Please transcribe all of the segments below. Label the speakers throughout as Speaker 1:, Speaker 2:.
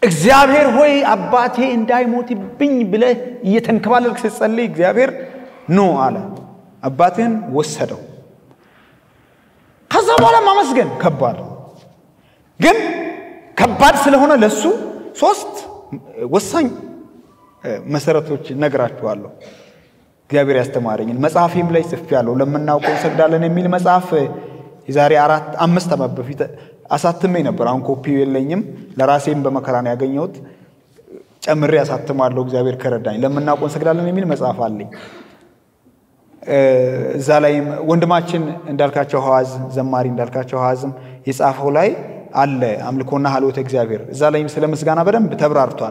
Speaker 1: እግዚአብሔር ሆይ አባቴ እንዳይሞትብኝ ብለህ እየተንከባለልክ ስትጸልይ እግዚአብሔር ኖ አለ። አባትህን ወሰደው። ከዛ በኋላ ማመስገን ከባድ ነው። ግን ከባድ ስለሆነ ለሱ ሶስት ወሳኝ መሰረቶች ነግራችኋለሁ። እግዚአብሔር ያስተማረኝን መጽሐፌም ላይ ጽፌያለሁ። ለምናውቀው እንሰግዳለን የሚል መጽሐፍ የዛሬ አራት አምስት ዓመት በፊት አሳትሜ ነበር። አሁን ኮፒው የለኝም። ለራሴም በመከራ ነው ያገኘሁት። ጨምሬ አሳትማለሁ እግዚአብሔር ከረዳኝ። ለምናውቀው እንሰግዳለን የሚል መጽሐፍ አለኝ። እዛ ላይ ወንድማችን እንዳልካቸው ሐዋዝ ዘማሪ እንዳልካቸው ሐዋዝም የጻፈው ላይ አለ አምልኮና ሀልወተ እግዚአብሔር። እዛ ላይም ስለ ምስጋና በደንብ ተብራርቷል።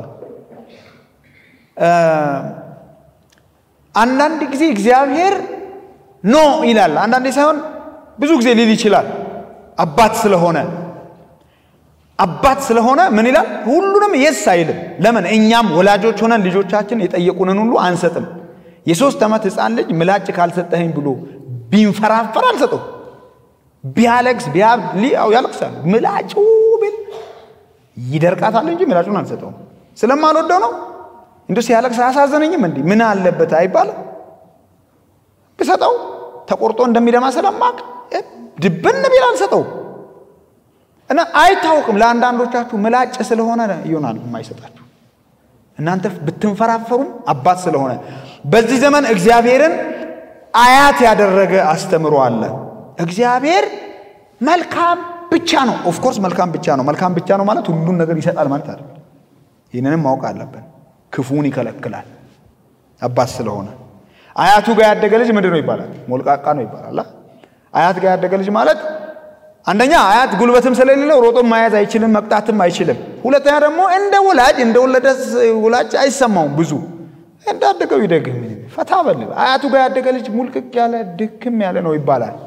Speaker 1: አንዳንድ ጊዜ እግዚአብሔር ኖ ይላል፣ አንዳንዴ ሳይሆን ብዙ ጊዜ ሊል ይችላል። አባት ስለሆነ አባት ስለሆነ ምን ይላል? ሁሉንም የስ አይልም። ለምን? እኛም ወላጆች ሆነን ልጆቻችን የጠየቁንን ሁሉ አንሰጥም። የሶስት ዓመት ህፃን ልጅ ምላጭ ካልሰጠኸኝ ብሎ ቢንፈራፈር አልሰጠው። ቢያለቅስ ቢያው ያለቅሳል። ምላጩ ብል ይደርቃታል እንጂ ምላጩን አልሰጠውም። ስለማልወደው ነው። እንደ ሲያለቅስ አያሳዘነኝም? እንዲህ ምን አለበት አይባልም። ብሰጠው ተቆርጦ እንደሚደማ ስለማቅ ድብን ቢል አልሰጠው እና አይታወቅም። ለአንዳንዶቻችሁ ምላጭ ስለሆነ ይሆናል የማይሰጣችሁ እናንተ ብትንፈራፈሩም አባት ስለሆነ በዚህ ዘመን እግዚአብሔርን አያት ያደረገ አስተምሮ አለ። እግዚአብሔር መልካም ብቻ ነው። ኦፍኮርስ መልካም ብቻ ነው። መልካም ብቻ ነው ማለት ሁሉን ነገር ይሰጣል ማለት አይደለም። ይህንንም ማወቅ አለብን። ክፉን ይከለክላል አባት ስለሆነ። አያቱ ጋር ያደገ ልጅ ምንድን ነው ይባላል? ሞልቃቃ ነው ይባላል። አያት ጋር ያደገ ልጅ ማለት አንደኛ አያት ጉልበትም ስለሌለው ሮጦም መያዝ አይችልም፣ መቅጣትም አይችልም። ሁለተኛ ደግሞ እንደ ወላጅ እንደ ወለደ ወላጅ አይሰማውም ብዙ እንዳደገው ይደግም ፈታ በል። አያቱ ጋር ያደገ ልጅ ሙልቅቅ ያለ ድክም ያለ ነው ይባላል።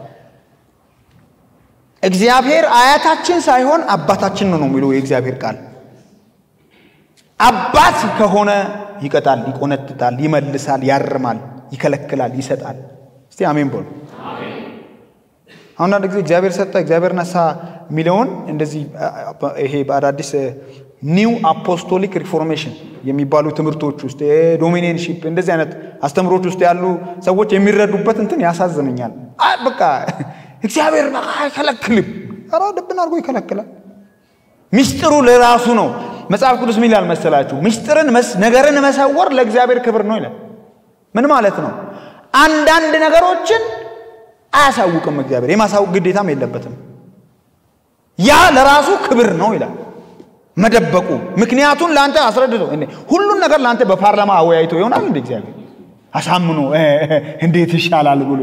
Speaker 1: እግዚአብሔር አያታችን ሳይሆን አባታችን ነው ነው የሚለው የእግዚአብሔር ቃል። አባት ከሆነ ይቀጣል፣ ይቆነጥጣል፣ ይመልሳል፣ ያርማል፣ ይከለክላል፣ ይሰጣል። እስቲ አሜን በሉ። አንዳንድ ጊዜ እግዚአብሔር ሰጠ፣ እግዚአብሔር ነሳ የሚለውን እንደዚህ ይሄ በአዳዲስ ኒው አፖስቶሊክ ሪፎርሜሽን የሚባሉ ትምህርቶች ውስጥ ዶሚኔንሺፕ እንደዚህ አይነት አስተምሮች ውስጥ ያሉ ሰዎች የሚረዱበት እንትን ያሳዝነኛል። በቃ እግዚአብሔር አይከለክልም። ኧረ ድብን አድርጎ ይከለክላል። ሚስጥሩ ለራሱ ነው። መጽሐፍ ቅዱስ ምን ይላል መሰላችሁ? ሚስጥርን ነገርን መሰወር ለእግዚአብሔር ክብር ነው ይላል። ምን ማለት ነው? አንዳንድ ነገሮችን አያሳውቅም እግዚአብሔር። የማሳወቅ ግዴታም የለበትም። ያ ለራሱ ክብር ነው ይላል መደበቁ ምክንያቱን ለአንተ አስረድቶ ሁሉን ነገር ለአንተ በፓርላማ አወያይቶ ይሆናል እንደ እግዚአብሔር አሳምኖ እንዴት ይሻላል ብሎ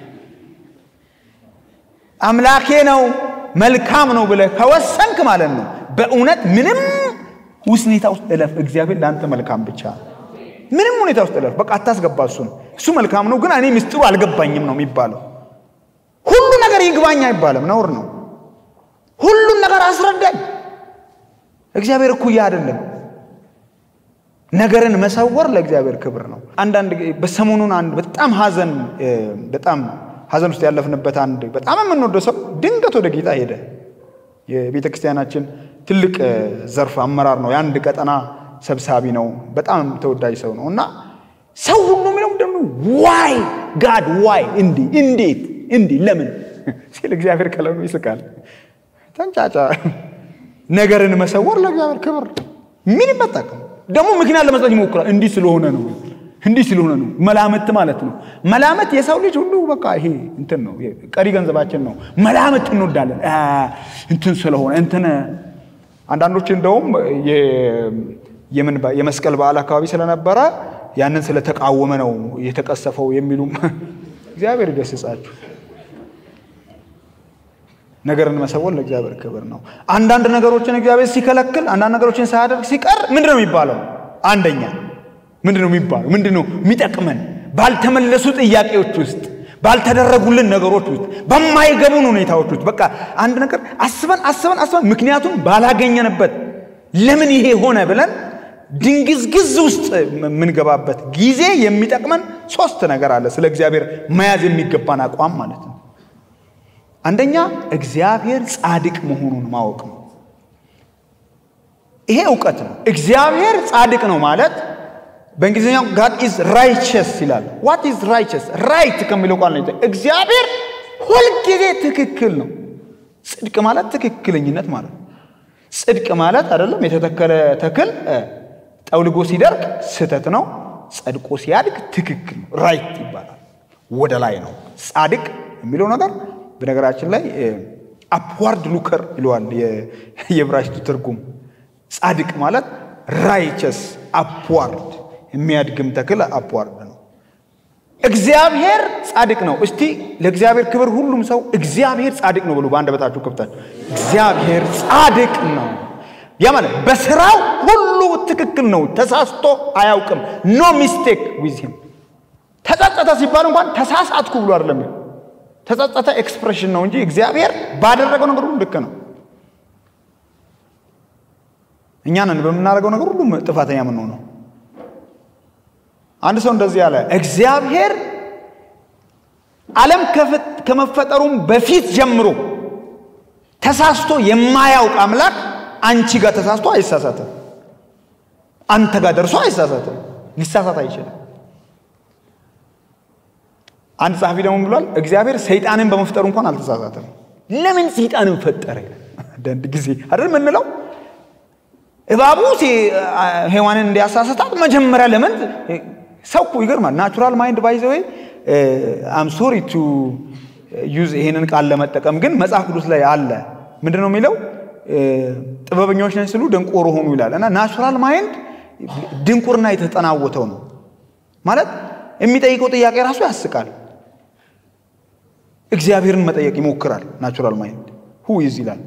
Speaker 1: አምላኬ ነው መልካም ነው ብለህ ከወሰንክ ማለት ነው በእውነት ምንም ሁኔታ ውስጥ እለፍ። እግዚአብሔር ለአንተ መልካም ብቻ ምንም ሁኔታ ውስጥ እለፍ። በቃ አታስገባ እሱን። እሱ መልካም ነው ግን እኔ ምስጢሩ አልገባኝም ነው የሚባለው። ሁሉ ነገር ይግባኝ አይባልም፣ ነውር ነው። ሁሉን ነገር አስረዳኝ። እግዚአብሔር እኩያ አይደለም። ነገርን መሰወር ለእግዚአብሔር ክብር ነው። አንዳንድ በሰሞኑን አንድ በጣም ሀዘን በጣም ሀዘን ውስጥ ያለፍንበት አንድ በጣም የምንወደው ሰው ድንገት ወደ ጌታ ሄደ። የቤተ ክርስቲያናችን ትልቅ ዘርፍ አመራር ነው። የአንድ ቀጠና ሰብሳቢ ነው። በጣም ተወዳጅ ሰው ነው እና ሰው ሁሉ የሚለው ደግሞ ዋይ ጋድ ዋይ እንዲህ እንዴት እንዲህ ለምን ሲል እግዚአብሔር ከለኑ ይስቃል። ተንጫጫ ነገርን መሰወር ለእግዚአብሔር ክብር ምን ይመጣቀም ደግሞ ምክንያት ለመስጠት ይሞክራል። እንዲህ ስለሆነ ነው እንዲህ ስለሆነ ነው። መላምት ማለት ነው። መላምት የሰው ልጅ ሁሉ በቃ ይሄ እንትን ነው፣ ቀሪ ገንዘባችን ነው። መላምት እንወዳለን። እንትን ስለሆነ እንትን አንዳንዶች እንደውም የምን የመስቀል በዓል አካባቢ ስለነበረ ያንን ስለተቃወመ ነው የተቀሰፈው የሚሉም እግዚአብሔር ይገስጻችሁ። ነገርን መሰወር ለእግዚአብሔር ክብር ነው። አንዳንድ ነገሮችን እግዚአብሔር ሲከለክል፣ አንዳንድ ነገሮችን ሳያደርግ ሲቀር ምንድን ነው የሚባለው? አንደኛ ምንድን ነው የሚባለው? ምንድን ነው የሚጠቅመን? ባልተመለሱ ጥያቄዎች ውስጥ፣ ባልተደረጉልን ነገሮች ውስጥ፣ በማይገቡን ሁኔታዎች ውስጥ በቃ አንድ ነገር አስበን አስበን አስበን ምክንያቱም ባላገኘንበት ለምን ይሄ ሆነ ብለን ድንግዝግዝ ውስጥ የምንገባበት ጊዜ የሚጠቅመን ሶስት ነገር አለ። ስለ እግዚአብሔር መያዝ የሚገባን አቋም ማለት ነው። አንደኛ እግዚአብሔር ጻድቅ መሆኑን ማወቅ ነው። ይሄ እውቀት ነው። እግዚአብሔር ጻድቅ ነው ማለት በእንግሊዝኛው ጋድ ኢዝ ራይቸስ ይላል። ዋት ኢዝ ራይቸስ? ራይት ከሚለው ቃል ነው። እግዚአብሔር ሁልጊዜ ትክክል ነው። ጽድቅ ማለት ትክክለኝነት ማለት ነው። ጽድቅ ማለት አይደለም የተተከለ ተክል ጠውልጎ ሲደርቅ ስህተት ነው። ጸድቆ ሲያድግ ትክክል ነው። ራይት ይባላል። ወደ ላይ ነው። ጻድቅ የሚለው ነገር በነገራችን ላይ አፕዋርድ ሉከር ይለዋል የዕብራይስጡ ትርጉም። ጻድቅ ማለት ራይቸስ አፕዋርድ የሚያድግም ተክል አፕዋርድ ነው። እግዚአብሔር ጻድቅ ነው። እስቲ ለእግዚአብሔር ክብር ሁሉም ሰው እግዚአብሔር ጻድቅ ነው ብሎ በአንደበታችሁ ከፍታችሁ እግዚአብሔር ጻድቅ ነው። ያ ማለት በስራው ሁሉ ትክክል ነው። ተሳስቶ አያውቅም። ኖ ሚስቴክ ዊዝ ሂም። ተጸጸተ ሲባል እንኳን ተሳሳትኩ ብሎ አይደለም። ተጸጸተ ኤክስፕሬሽን ነው እንጂ እግዚአብሔር ባደረገው ነገር ሁሉ ልክ ነው። እኛ ነን በምናደርገው ነገር ሁሉ ጥፋተኛ የምንሆነው። አንድ ሰው እንደዚህ ያለ እግዚአብሔር ዓለም ከመፈጠሩም በፊት ጀምሮ ተሳስቶ የማያውቅ አምላክ አንቺ ጋር ተሳስቶ አይሳሳትም። አንተ ጋር ደርሶ አይሳሳትም። ሊሳሳት አይችልም። አንድ ጸሐፊ ደግሞ ብሏል፣ እግዚአብሔር ሰይጣንን በመፍጠሩ እንኳን አልተሳሳትም። ለምን ሰይጣንን ፈጠረ? አንዳንድ ጊዜ አይደል የምንለው እባቡ ሔዋንን እንዲያሳስታት መጀመሪያ ለምን ሰው እኮ ይገርማል። ናቹራል ማይንድ ባይ ዘ ወይ አም ሶሪ ቱ ዩዝ ይሄንን ቃል ለመጠቀም ግን መጽሐፍ ቅዱስ ላይ አለ። ምንድን ነው የሚለው? ጥበበኞች ነን ሲሉ ደንቆሮ ሆኑ ይላል። እና ናቹራል ማይንድ ድንቁርና የተጠናወተው ነው ማለት የሚጠይቀው ጥያቄ ራሱ ያስቃል። እግዚአብሔርን መጠየቅ ይሞክራል። ናቹራል ማይንድ ሁ ኢዝ ይላል።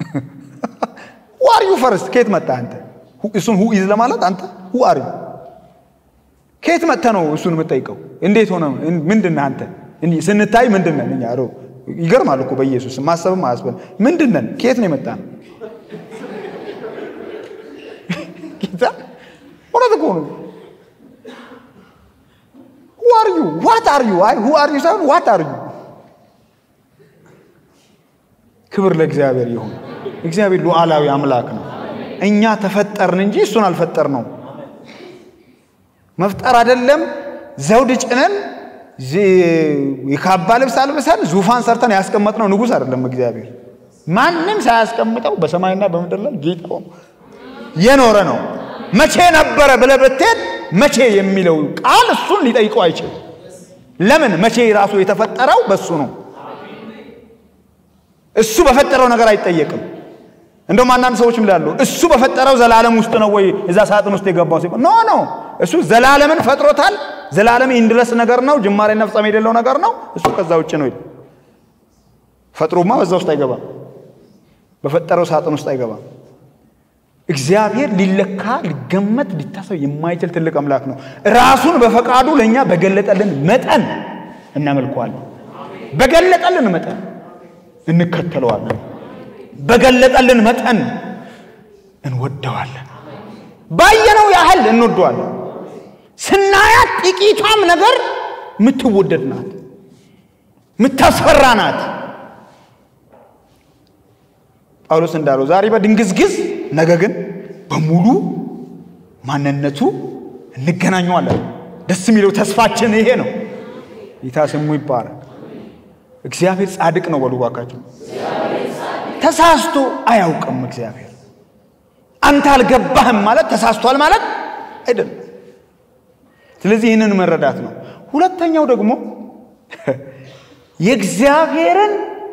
Speaker 1: ሁ አር ዩ ፈርስት ከየት መጣ አንተ? እሱን ሁ ኢዝ ለማለት አንተ ሁ አር ዩ ከየት መጥተ ነው እሱን የምጠይቀው? እንዴት ሆነ? ምንድን አንተ? ስንታይ ምንድን ነን እኛ? ይገርማል እኮ በኢየሱስ ማሰብም አያስበል። ምንድን ነን? ከየት ነው የመጣ ነው? ጌታ እውነት እኮ ነው። ሁ አር ዩ ዋት አር ዩ? አይ ሁ አር ዩ ሳይሆን ዋት አር ዩ። ክብር ለእግዚአብሔር ይሁን። እግዚአብሔር ሉዓላዊ አምላክ ነው። እኛ ተፈጠርን እንጂ እሱን አልፈጠር ነው። መፍጠር አይደለም ዘውድ ጭነን የካባ ልብስ አልብሰን ዙፋን ሰርተን ያስቀመጥነው ንጉሥ አይደለም። እግዚአብሔር ማንም ሳያስቀምጠው በሰማይና በምድር ላይ ጌታ ሆኖ የኖረ ነው። መቼ ነበረ ብለህ ብትሄድ መቼ የሚለው ቃል እሱን ሊጠይቀው አይችልም። ለምን? መቼ ራሱ የተፈጠረው በሱ ነው። እሱ በፈጠረው ነገር አይጠየቅም። እንደውም አንዳንድ ሰዎች ይላሉ እሱ በፈጠረው ዘላለም ውስጥ ነው ወይ እዛ ሳጥን ውስጥ የገባው ሲባል ኖ ኖ እሱ ዘላለምን ፈጥሮታል። ዘላለም ይንድረስ ነገር ነው፣ ጅማሬና ፍጻሜ የሌለው ነገር ነው። እሱ ከዛ ውጭ ነው። ፈጥሮማ በዛ ውስጥ አይገባም፣ በፈጠረው ሳጥን ውስጥ አይገባም። እግዚአብሔር ሊለካ ሊገመት ሊታሰብ የማይችል ትልቅ አምላክ ነው። ራሱን በፈቃዱ ለእኛ በገለጠልን መጠን እናመልከዋለን። በገለጠልን መጠን እንከተለዋለን። በገለጠልን መጠን እንወደዋለን። ባየነው ያህል እንወደዋለን። ስናያት ጥቂቷም ነገር የምትወደድ ናት፣ የምታስፈራ ናት። ጳውሎስ እንዳለው ዛሬ በድንግዝግዝ ነገ ግን በሙሉ ማንነቱ እንገናኘዋለን። ደስ የሚለው ተስፋችን ይሄ ነው። ጌታ ስሙ ይባረክ። እግዚአብሔር ጻድቅ ነው በሉ እባካችሁ። ተሳስቶ አያውቅም እግዚአብሔር። አንተ አልገባህም ማለት ተሳስቷል ማለት አይደለም። ስለዚህ ይህንን መረዳት ነው። ሁለተኛው ደግሞ የእግዚአብሔርን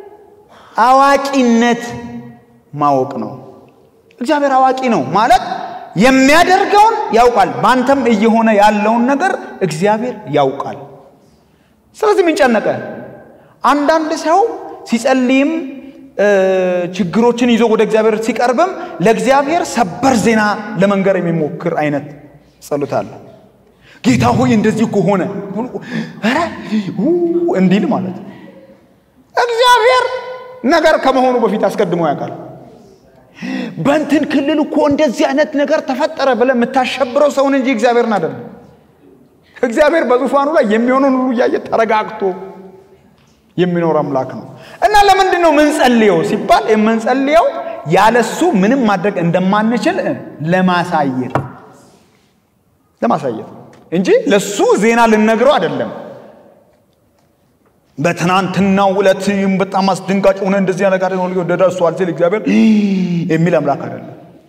Speaker 1: አዋቂነት ማወቅ ነው። እግዚአብሔር አዋቂ ነው ማለት የሚያደርገውን ያውቃል። በአንተም እየሆነ ያለውን ነገር እግዚአብሔር ያውቃል። ስለዚህ ምን ጨነቀ? አንዳንድ ሰው ሲጸልይም ችግሮችን ይዞ ወደ እግዚአብሔር ሲቀርብም ለእግዚአብሔር ሰበር ዜና ለመንገር የሚሞክር አይነት ጸሎት አለ። ጌታ ሆይ እንደዚህ እኮ ሆነ ኧረ እንዲል ማለት ነው። እግዚአብሔር ነገር ከመሆኑ በፊት አስቀድሞ ያውቃል። በእንትን ክልል እኮ እንደዚህ አይነት ነገር ተፈጠረ ብለህ የምታሸብረው ሰውን እንጂ እግዚአብሔርን አይደለም። እግዚአብሔር በዙፋኑ ላይ የሚሆነውን ሁሉ እያየ ተረጋግቶ የሚኖር አምላክ ነው እና ለምንድን ነው የምንጸልየው ሲባል የምንጸልየው ያለሱ ምንም ማድረግ እንደማንችል ለማሳየት ለማሳየት እንጂ ለሱ ዜና ልነግረው አይደለም። በትናንትናው ዕለት በጣም አስደንጋጭ ሆነ እንደዚህ ነገር ደርሷል ሲል እግዚአብሔር የሚል አምላክ አይደለም።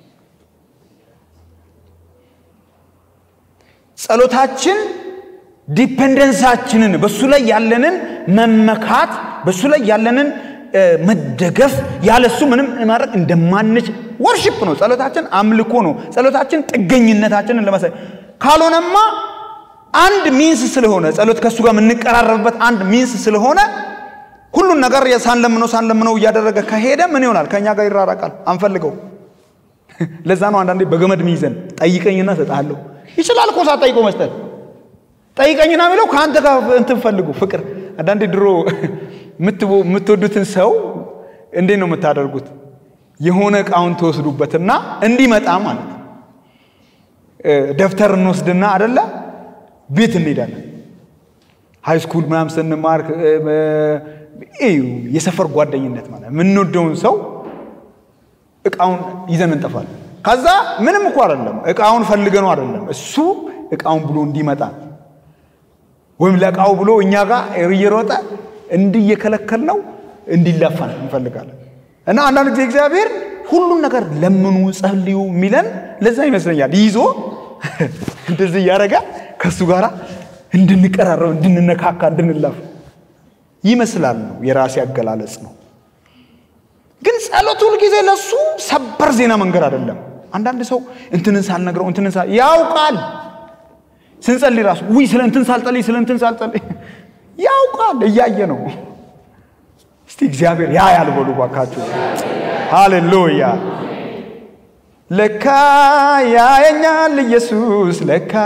Speaker 1: ጸሎታችን ዲፔንደንሳችንን በሱ ላይ ያለንን መመካት በሱ ላይ ያለንን መደገፍ ያለሱ ምንም ማድረግ እንደማንች ወርሽፕ ነው። ጸሎታችን አምልኮ ነው። ጸሎታችን ጥገኝነታችንን ለማሳይ ካልሆነማ አንድ ሚንስ ስለሆነ ጸሎት ከእሱ ጋር የምንቀራረብበት አንድ ሚንስ ስለሆነ ሁሉን ነገር ሳንለምነው ሳንለምነው እያደረገ ከሄደ ምን ይሆናል? ከእኛ ጋር ይራራቃል። አንፈልገው። ለዛ ነው አንዳንዴ በገመድ ሚይዘን ጠይቀኝና እሰጥሃለሁ። ይችላል እኮ ሳትጠይቀው መስጠት። ጠይቀኝና የሚለው ከአንተ ጋር እንትን ፈልጉ ፍቅር። አንዳንዴ ድሮ የምትወዱትን ሰው እንዴት ነው የምታደርጉት? የሆነ እቃውን ትወስዱበትና እንዲመጣ ማለት ደብተር እንወስድና አደለ ቤት እንሄዳለን። ሃይ ስኩል ምናምን ስንማር የሰፈር ጓደኝነት ማለት የምንወደውን ሰው እቃውን ይዘን እንጠፋለን። ከዛ ምንም እኮ አይደለም፣ እቃውን ፈልገነው አይደለም፣ እሱ እቃውን ብሎ እንዲመጣ ወይም ለእቃው ብሎ እኛ ጋር እየሮጠ እንዲየከለከል ነው እንዲላፋን እንፈልጋለን። እና አንዳንድ ጊዜ እግዚአብሔር ሁሉን ነገር ለምኑ፣ ጸልዩ የሚለን ለዛ ይመስለኛል። ይዞ እንደዚህ እያደረገ ከእሱ ጋር እንድንቀራረብ፣ እንድንነካካ፣ እንድንላፍ ይመስላል ነው የራሴ አገላለጽ ነው። ግን ጸሎት ሁል ጊዜ ለሱ ሰበር ዜና መንገድ አይደለም። አንዳንድ ሰው እንትንን ሳልነግረው እንትንን ሳል ያውቃል። ስንጸልይ ራሱ ውይ ስለ እንትን ሳልጸልይ ስለ እንትን ሳልጸልይ ያውቃል፣ እያየ ነው። እስቲ እግዚአብሔር ያ ያልበሉ ባካችሁ። ሃሌሉያ። ለካ ያየኛል ኢየሱስ ለካ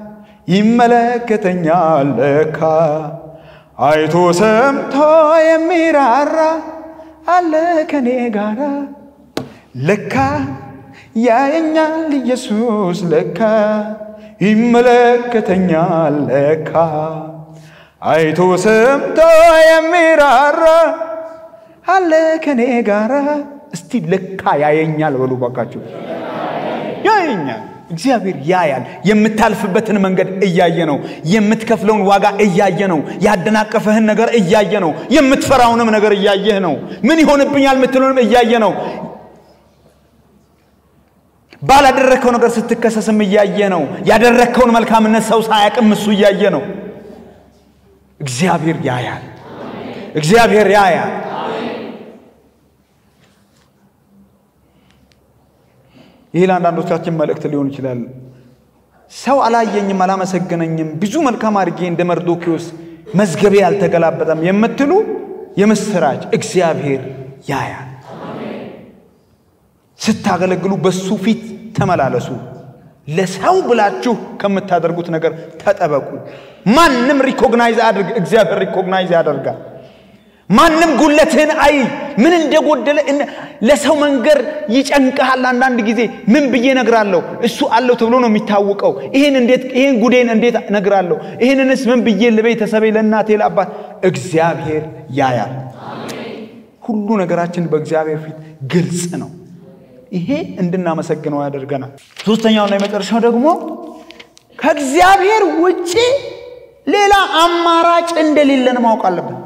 Speaker 1: ይመለከተኛል ለካ አይቶ ሰምቶ የሚራራ አለ ከኔ ጋራ ለካ ያየኛል ኢየሱስ ለካ ይመለከተኛል ለካ አይቶ ሰምቶ የሚራራ አለ ከኔ ጋራ። እስቲ ለካ ያየኛል በሉ ባካችሁ። ያየኛል እግዚአብሔር ያያል። የምታልፍበትን መንገድ እያየ ነው። የምትከፍለውን ዋጋ እያየ ነው። ያደናቀፈህን ነገር እያየ ነው። የምትፈራውንም ነገር እያየህ ነው። ምን ይሆንብኛል የምትለውንም እያየ ነው። ባላደረግከው ነገር ስትከሰስም እያየ ነው። ያደረግከውን መልካምነት ሰው ሳያቅም እሱ እያየ ነው። እግዚአብሔር ያያል። እግዚአብሔር ያያል። ይህ ለአንዳንዶቻችን መልእክት ሊሆን ይችላል። ሰው አላየኝም፣ አላመሰገነኝም፣ ብዙ መልካም አድርጌ እንደ መርዶኪዎስ መዝገቤ አልተገላበጠም የምትሉ የምስራች እግዚአብሔር ያያል። ስታገለግሉ በሱ ፊት ተመላለሱ። ለሰው ብላችሁ ከምታደርጉት ነገር ተጠበቁ። ማንም ሪኮግናይዝ አድርግ፣ እግዚአብሔር ሪኮግናይዝ ያደርጋል። ማንም ጉለትህን አይ ምን እንደጎደለ ለሰው መንገር ይጨንቀሃል። አንዳንድ ጊዜ ምን ብዬ ነግራለሁ? እሱ አለው ተብሎ ነው የሚታወቀው። ይህን እንዴት ይህን ጉዴን እንዴት ነግራለሁ? ይህንንስ ምን ብዬ ለቤተሰቤ፣ ለእናቴ፣ ለአባት? እግዚአብሔር ያያል። ሁሉ ነገራችን በእግዚአብሔር ፊት ግልጽ ነው። ይሄ እንድናመሰግነው ያደርገናል። ሶስተኛውና የመጨረሻው ደግሞ ከእግዚአብሔር ውጪ ሌላ አማራጭ እንደሌለን ማወቅ አለብን።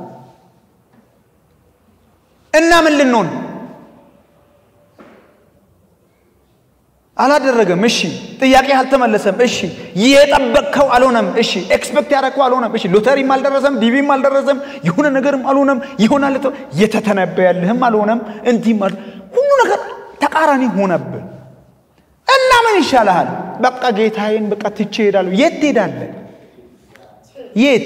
Speaker 1: እና ምን ልንሆን አላደረገም። እሺ ጥያቄ አልተመለሰም። እሺ የጠበቅከው አልሆነም። እሺ ኤክስፔክት ያደረግከው አልሆነም። እሺ ሎተሪም አልደረሰም፣ ዲቪም አልደረሰም፣ የሆነ ነገርም አልሆነም፣ ይሆናል የተተነበያልህም አልሆነም፣ እንዲህም ሁሉ ነገር ተቃራኒ ሆነብን እና ምን ይሻልሃል? በቃ ጌታዬን በቃ ትቼ እሄዳለሁ። የት ትሄዳለህ? የት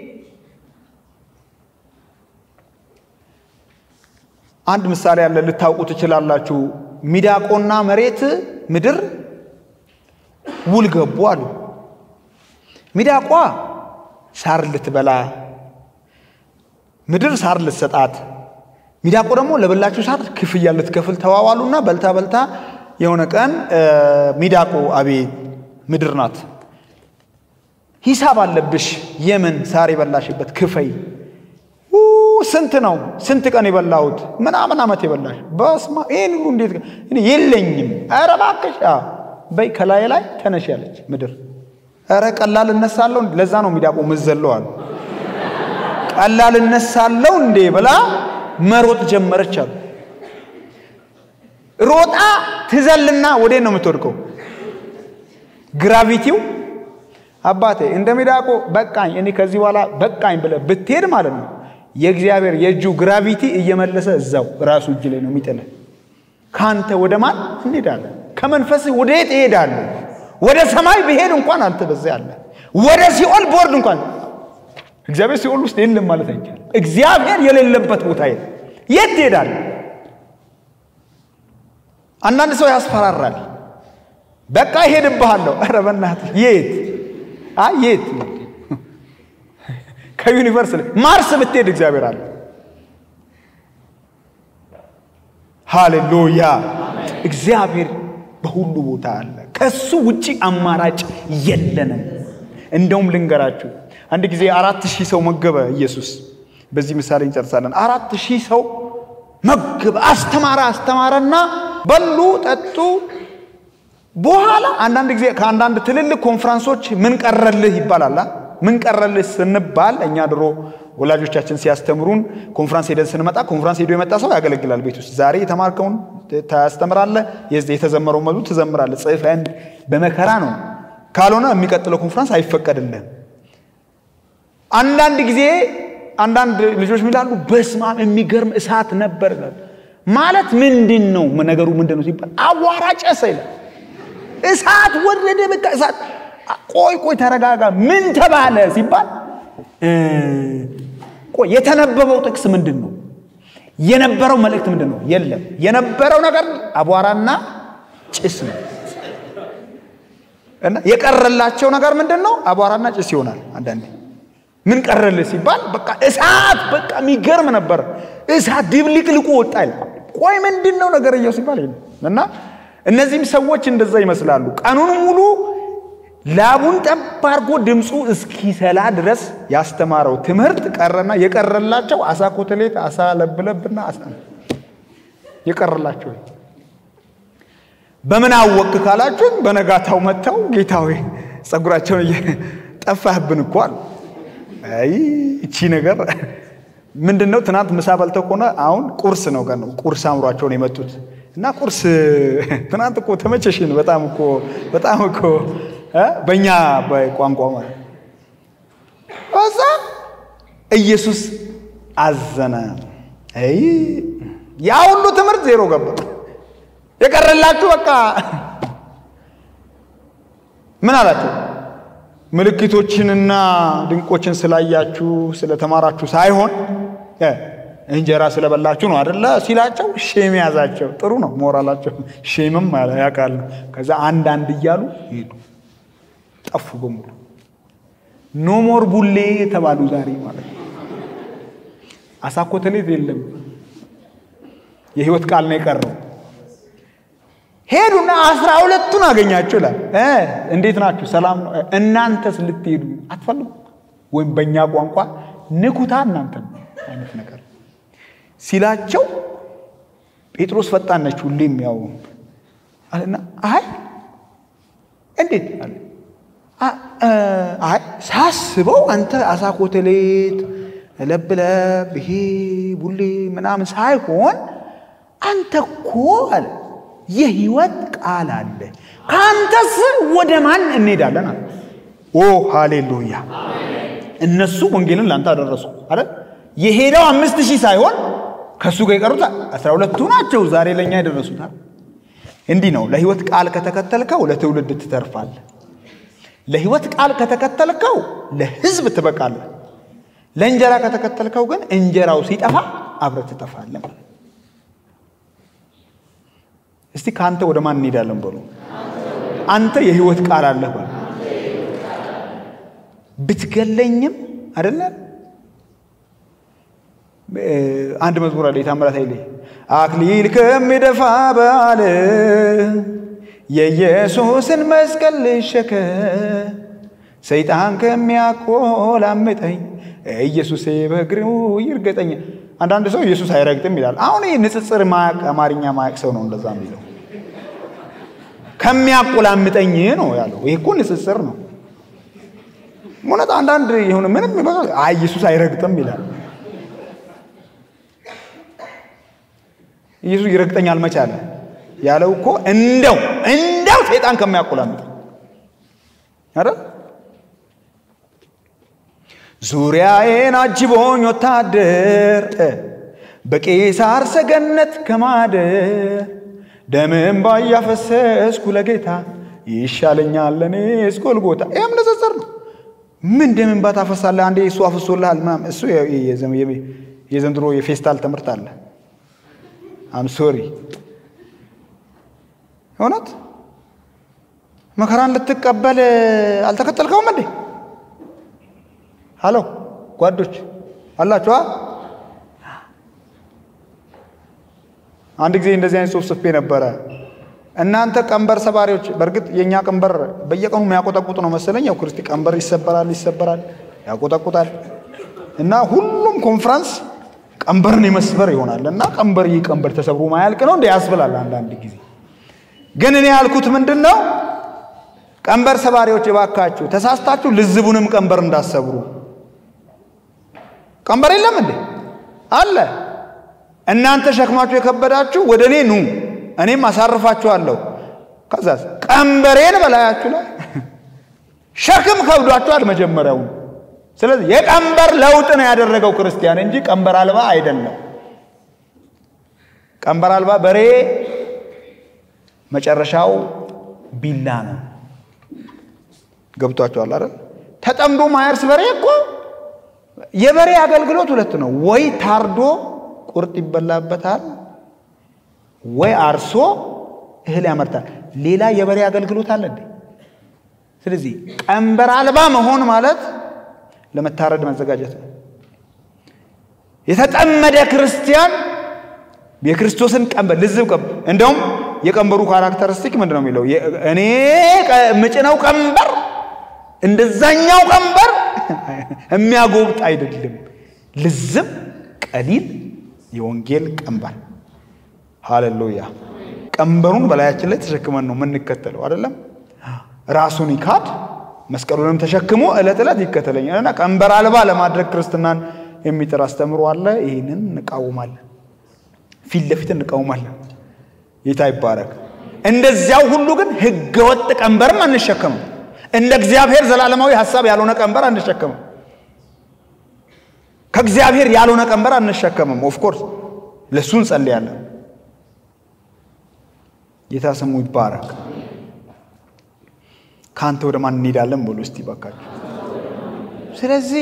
Speaker 1: አንድ ምሳሌ ያለ ልታውቁ ትችላላችሁ። ሚዳቆና መሬት ምድር ውል ገቡ አሉ። ሚዳቋ ሳር ልትበላ፣ ምድር ሳር ልትሰጣት፣ ሚዳቆ ደግሞ ለበላችሁ ሳር ክፍያ ልትከፍል ተዋዋሉና በልታ በልታ የሆነ ቀን ሚዳቆ አቤት ምድር ናት፣ ሂሳብ አለብሽ፣ የምን ሳር የበላሽበት ክፈይ ስንት ነው ስንት ቀን የበላሁት ምናምን ዓመት የበላሽ በስማ ይህን ሁሉ እንዴት እኔ የለኝም ኧረ እባክሽ አዎ በይ ከላይ ላይ ተነሽ ያለች ምድር ኧረ ቀላል እነሳለሁ ለዛ ነው ሚዳቆ ምዘለው አሉ ቀላል እነሳለሁ እንዴ ብላ መሮጥ ጀመረች አሉ ሮጣ ትዘልና ወዴት ነው የምትወድቀው ግራቪቲው አባቴ እንደ ሚዳቆ በቃኝ እኔ ከዚህ በኋላ በቃኝ ብለህ ብትሄድ ማለት ነው የእግዚአብሔር የእጁ ግራቪቲ እየመለሰ እዛው ራሱ እጅ ላይ ነው የሚጥለ ከአንተ ወደ ማን እንሄዳለን ከመንፈስ ወደ የት እሄዳለሁ ወደ ሰማይ ብሄድ እንኳን አንተ በዛ ያለ ወደ ሲኦል ቦርድ እንኳን እግዚአብሔር ሲኦል ውስጥ የለም ማለት አይቻልም እግዚአብሔር የሌለበት ቦታ የለም የት ትሄዳለህ አንዳንድ ሰው ያስፈራራል በቃ ይሄድብሃለሁ ኧረ በእናትህ የት አይ የት ከዩኒቨርስ ላይ ማርስ ብትሄድ እግዚአብሔር አለ ሃሌሉያ እግዚአብሔር በሁሉ ቦታ አለ ከሱ ውጪ አማራጭ የለንም እንደውም ልንገራችሁ አንድ ጊዜ አራት ሺህ ሰው መገበ ኢየሱስ በዚህ ምሳሌ እንጨርሳለን አራት ሺህ ሰው መገበ አስተማረ አስተማረና በሉ ጠጡ በኋላ አንዳንድ ጊዜ ከአንዳንድ ትልልቅ ኮንፈረንሶች ምን ቀረልህ ይባላል ምን ቀረልህ ስንባል እኛ ድሮ ወላጆቻችን ሲያስተምሩን ኮንፍራንስ ሄደን ስንመጣ ኮንፍራንስ ሄዶ የመጣ ሰው ያገለግላል ቤት ውስጥ ዛሬ የተማርከውን ታስተምራለህ የተዘመረው መሉ ትዘምራለህ ጽፈን በመከራ ነው ካልሆነ የሚቀጥለው ኮንፍራንስ አይፈቀድልህም አንዳንድ ጊዜ አንዳንድ ልጆች ሚላሉ በስማም የሚገርም እሳት ነበር ማለት ምንድን ነው ነገሩ ምንድን ነው ሲባል አዋራ ጨሰ ይላል እሳት ወረደ በቃ እሳት ቆይ ቆይ ተረጋጋ ምን ተባለ ሲባል ቆይ የተነበበው ጥቅስ ምንድን ነው የነበረው መልእክት ምንድን ነው የለም የነበረው ነገር አቧራና ጭስ ነው እና የቀረላቸው ነገር ምንድን ነው አቧራና ጭስ ይሆናል አንዳንዴ ምን ቀረልህ ሲባል በቃ እሳት በቃ የሚገርም ነበር እሳት ድብልቅልቁ ወጣ ይላል ቆይ ምንድን ነው ነገርየው ሲባል እና እነዚህም ሰዎች እንደዛ ይመስላሉ ቀኑን ሙሉ ላቡን ጠብ አድርጎ ድምፁ እስኪሰላ ድረስ ያስተማረው ትምህርት ቀረና የቀረላቸው አሳ ኮተሌት አሳ ለብለብና አሳ የቀረላቸው በምን አወቅ ካላችሁን በነጋታው መጥተው ጌታዊ ጸጉራቸውን ጠፋህብን እኮ አሉ አይ እቺ ነገር ምንድን ነው ትናንት ምሳ በልተው ከሆነ አሁን ቁርስ ነው ቀን ነው ቁርስ አምሯቸውን የመጡት እና ቁርስ ትናንት እኮ ተመቸሽን በጣም እኮ በጣም እኮ በእኛ ቋንቋ ማለት እዛ ኢየሱስ አዘነ አይ ያ ሁሉ ትምህርት ዜሮ ገባ የቀረላችሁ በቃ ምን አላቸው ምልክቶችንና ድንቆችን ስላያችሁ ስለተማራችሁ ሳይሆን እንጀራ ስለበላችሁ ነው አደለ ሲላቸው ሼም ያዛቸው ጥሩ ነው ሞራላቸው ሼምም ያውቃሉ ከዛ አንድ አንድ እያሉ ሄዱ ጠፉ በሙሉ ኖሞር ቡሌ የተባሉ ዛሬ ማለት ነው አሳኮተሌት የለም የህይወት ቃል ነው የቀረው ሄዱና አስራ ሁለቱን አገኛቸው ይላል እንዴት ናችሁ ሰላም ነው እናንተስ ልትሄዱ አትፈልጉ ወይም በእኛ ቋንቋ ንኩታ እናንተ አይነት ነገር ሲላቸው ጴጥሮስ ፈጣን ነች ሁሌም ያው አለና አይ እንዴት አለ አይ ሳስበው አንተ አሳ ኮተሌት ለብለብ ይሄ ቡሌ ምናምን ሳይሆን አንተ እኮ አለ የህይወት ቃል አለ ከአንተስ ወደ ማን እንሄዳለን አለ ኦ ሃሌሉያ እነሱ ወንጌልን ለአንተ አደረሱ አይደል የሄደው አምስት ሺህ ሳይሆን ከእሱ ጋር የቀሩት አስራ ሁለቱ ናቸው ዛሬ ለእኛ የደረሱታል እንዲህ ነው ለህይወት ቃል ከተከተልከው ለትውልድ ትተርፋለህ ለህይወት ቃል ከተከተልከው ለህዝብ ትበቃለህ ለእንጀራ ከተከተልከው ግን እንጀራው ሲጠፋ አብረ ትጠፋለህ ማለት እስቲ ከአንተ ወደ ማን እንሄዳለን በሉ አንተ የህይወት ቃል አለህ በሉ ብትገለኝም አደለ አንድ መዝሙር አለ የታምራት ኃይሌ አክሊል ከሚደፋ በዓል የኢየሱስን መስቀል ልሸከ ሰይጣን ከሚያቆላምጠኝ ኢየሱሴ በእግሩ ይርገጠኝ። አንዳንድ ሰው ኢየሱስ አይረግጥም ይላል። አሁን ይህ ንጽጽር ማያቅ አማርኛ ማያቅ ሰው ነው እንደዛ የሚለው። ከሚያቆላምጠኝ ነው ያለው። ይህ እኮ ንጽጽር ነው። እውነት አንዳንድ የሆነ ምንም አይ ኢየሱስ አይረግጥም ይላል። ኢየሱስ ይረግጠኛል መቻለ ያለው እኮ እንደው እንደው ሰይጣን ከሚያቆላምጥ አረ ዙሪያዬን አጅቦኝ ወታደር በቄሳር ሰገነት ከማደር ደምን ባያፈሰስኩ ለጌታ ይሻለኛል ለእኔስ ጎልጎታ። ይህም ንጽጽር ነው። ምን ደምን ባታፈሳለህ? አንዴ እሱ አፍሶልሃል ምናምን። እሱ የዘንድሮ የፌስታል ትምህርት አለ። አም ሶሪ እውነት መከራን ልትቀበል አልተከተልከውም እንዴ? ሀሎ ጓዶች አላችኋ? አንድ ጊዜ እንደዚህ አይነት ጽሑፍ ጽፌ ነበረ። እናንተ ቀንበር ሰባሪዎች፣ በእርግጥ የእኛ ቀንበር በየቀኑ የሚያቆጠቁጥ ነው መሰለኝ። ያው ክርስቲ ቀንበር ይሰበራል ይሰበራል ያቆጠቁጣል እና ሁሉም ኮንፍራንስ ቀንበርን የመስበር ይሆናል እና ቀንበር ይህ ቀንበር ተሰብሮ ማያልቅ ነው እንደ ያስብላል አንዳንድ ጊዜ። ግን እኔ ያልኩት ምንድን ነው? ቀንበር ሰባሪዎች እባካችሁ ተሳስታችሁ ልዝቡንም ቀንበር እንዳሰብሩ። ቀንበር የለም እንዴ? አለ። እናንተ ሸክማችሁ የከበዳችሁ ወደ እኔ ኑ እኔም አሳርፋችኋለሁ። ከዛስ ቀንበሬን በላያችሁ ላይ ሸክም ከብዷችኋል መጀመሪያውን። ስለዚህ የቀንበር ለውጥ ነው ያደረገው ክርስቲያን እንጂ ቀንበር አልባ አይደለም። ቀንበር አልባ በሬ መጨረሻው ቢላ ነው። ገብቷቸዋል አይደል? ተጠምዶ ማያርስ በሬ እኮ የበሬ አገልግሎት ሁለት ነው። ወይ ታርዶ ቁርጥ ይበላበታል፣ ወይ አርሶ እህል ያመርታል። ሌላ የበሬ አገልግሎት አለ እንዴ? ስለዚህ ቀንበር አልባ መሆን ማለት ለመታረድ መዘጋጀት ነው። የተጠመደ ክርስቲያን የክርስቶስን ቀንበር ልዝብ ቀንበር እንደውም የቀንበሩ ካራክተሪስቲክ ምንድን ነው የሚለው? እኔ ምጭነው ቀንበር እንደዛኛው ቀንበር የሚያጎብጥ አይደለም። ልዝብ ቀሊል የወንጌል ቀንበር። ሃሌሉያ! ቀንበሩን በላያችን ላይ ተሸክመን ነው የምንከተለው አይደለም። ራሱን ይካድ መስቀሉንም ተሸክሞ ዕለት ዕለት ይከተለኛል እና ቀንበር አልባ ለማድረግ ክርስትናን የሚጥር አስተምሮ አለ። ይህንን እንቃወማለን፣ ፊት ለፊት እንቃወማለን። ጌታ ይባረክ። እንደዚያው ሁሉ ግን ህገወጥ ቀንበርም አንሸከምም። እንደ እግዚአብሔር ዘላለማዊ ሀሳብ ያልሆነ ቀንበር አንሸከምም። ከእግዚአብሔር ያልሆነ ቀንበር አንሸከምም። ኦፍኮርስ ለእሱ እንጸልያለን። ጌታ ስሙ ይባረክ። ከአንተ ወደ ማን እንሄዳለን በሉ እስቲ ባካችሁ። ስለዚህ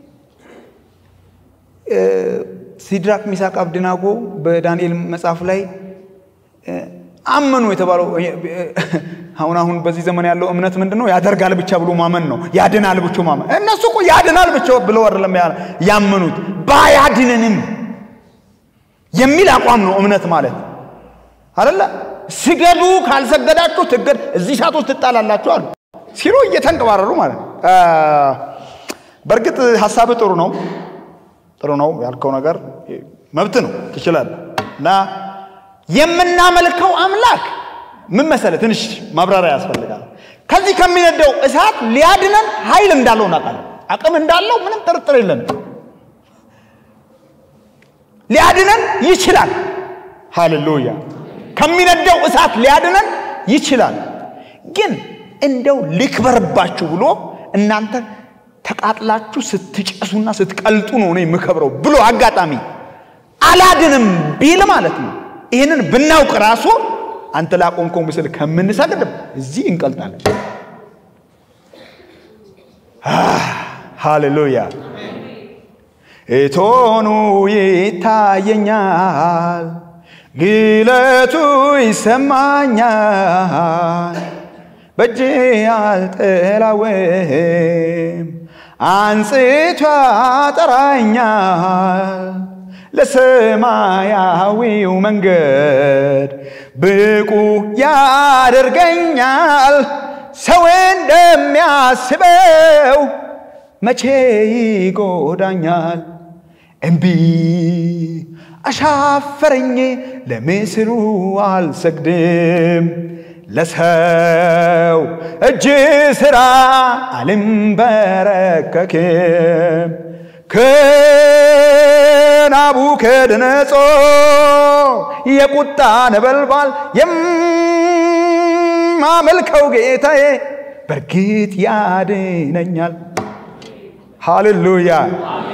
Speaker 1: ሲድራክ ሚሳቅ አብድናጎ በዳንኤል መጽሐፍ ላይ አመኑ የተባለው አሁን አሁን በዚህ ዘመን ያለው እምነት ምንድን ነው? ያደርጋል ብቻ ብሎ ማመን ነው። ያድናል ብቻ ማመን። እነሱ እኮ ያድናል ብቻ ብለው አይደለም ያመኑት፣ ባያድነንም የሚል አቋም ነው እምነት ማለት አይደለ? ስገዱ፣ ካልሰገዳችሁ ትገድ እዚህ እሳት ውስጥ ትጣላላችሁ አሉ ሲሉ እየተንቀባረሩ ማለት ነው። በእርግጥ ሀሳብ ጥሩ ነው፣ ጥሩ ነው ያልከው ነገር መብት ነው፣ ትችላለህ እና የምናመልከው አምላክ ምን መሰለ፣ ትንሽ ማብራሪያ ያስፈልጋል። ከዚህ ከሚነደው እሳት ሊያድነን ኃይል እንዳለው እናውቃለን። አቅም እንዳለው ምንም ጥርጥር የለን። ሊያድነን ይችላል። ሃሌሉያ! ከሚነደው እሳት ሊያድነን ይችላል። ግን እንደው ልክበርባችሁ ብሎ እናንተ ተቃጥላችሁ ስትጨሱና ስትቀልጡ ነው እኔ የምከብረው ብሎ አጋጣሚ አላድንም ቢል ማለት ነው ይህንን ብናውቅ ራሱ አንተ ላቆምከው ምስል ከምንሰግድም እዚህ እንቀልጣለን። ሃሌሉያ! እቶኑ ይታየኛል፣ ግለቱ ይሰማኛል። በእጅ አልጠላውም፣ አንጽቶ ያጠራኛል ለሰማያዊው መንገድ ብቁ ያደርገኛል። ሰው እንደሚያስበው መቼ ይጎዳኛል? እምቢ አሻፈረኝ ለምስሉ አልሰግድም ለሰው እጅ ሥራ አልንበረከክም ከናቡከደነጾር የቁጣ ነበልባል የማመልከው ጌታዬ በእርግጥ ያድነኛል። ሃሌሉያ